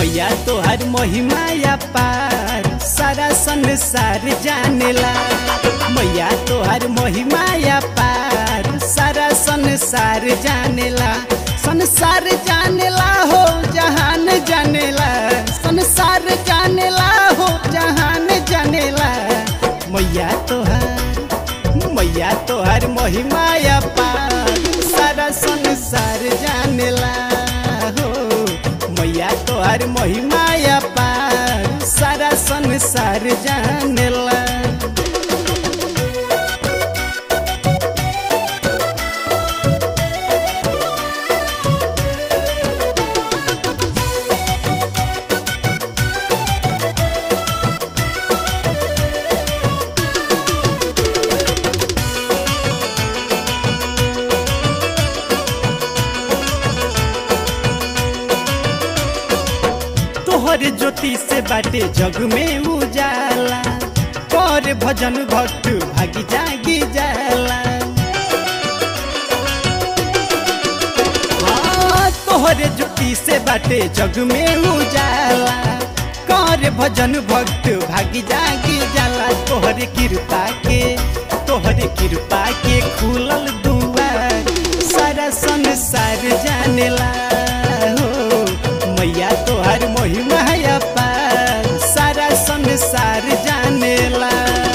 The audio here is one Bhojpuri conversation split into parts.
मैया तोहर महिमा या पार सारा संसार जानेला मैया तोहर महिमा या पार सारा संसार जानेला संसार जानेला हो जहान जानेला संसार जानेला हो जहान जानेला मैया तोहर मैया तोहर महिमा या पार सारा संसार जानेला हो मैया तोहर महिमा या पार सारा संसार जानेला तोहर ज्योति से बाटे जग में उजाला कर भजन भक्त भागी जागी जाला हाँ, तोहर ज्योति से बाटे जग में उजाला कर भजन भक्त भागी जागी जाला तोहर कृपा के तोहर कृपा के खुलल दुआर सारा संसार जानेला हो मैया तोहर महिमा या पार सारा संसार जानेला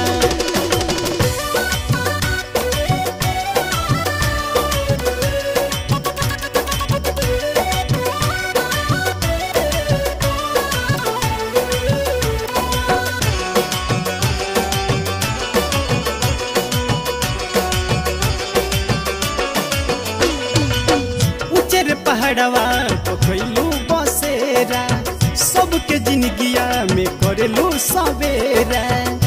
उचर पहाड़वा पखैलू बसेरा सबके जिंदगिया में करेलू सवेरा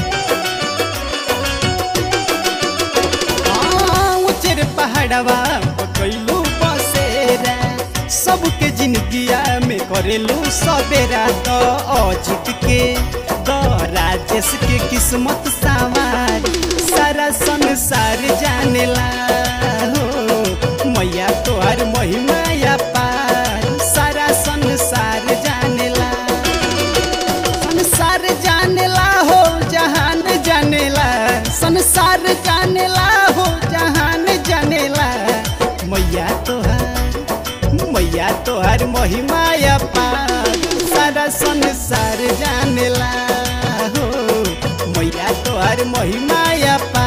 हाँ, उचर पहाड़वा पखैलू बसेरा सबके जिंदगिया में करेलू सवेरा तो अजित के द राजेश के किस्मत सवार सारा संसार जानेला हो मैया तोहर महिमा या पार सारा संसार जानेला संसार जानेला हो जहान जानेला संसार जानेला हो जहान जानेला मैया तोहर मैया तोहर महिमा या पार सारा संसार जानेला हो मैया तोहर महिमा या पार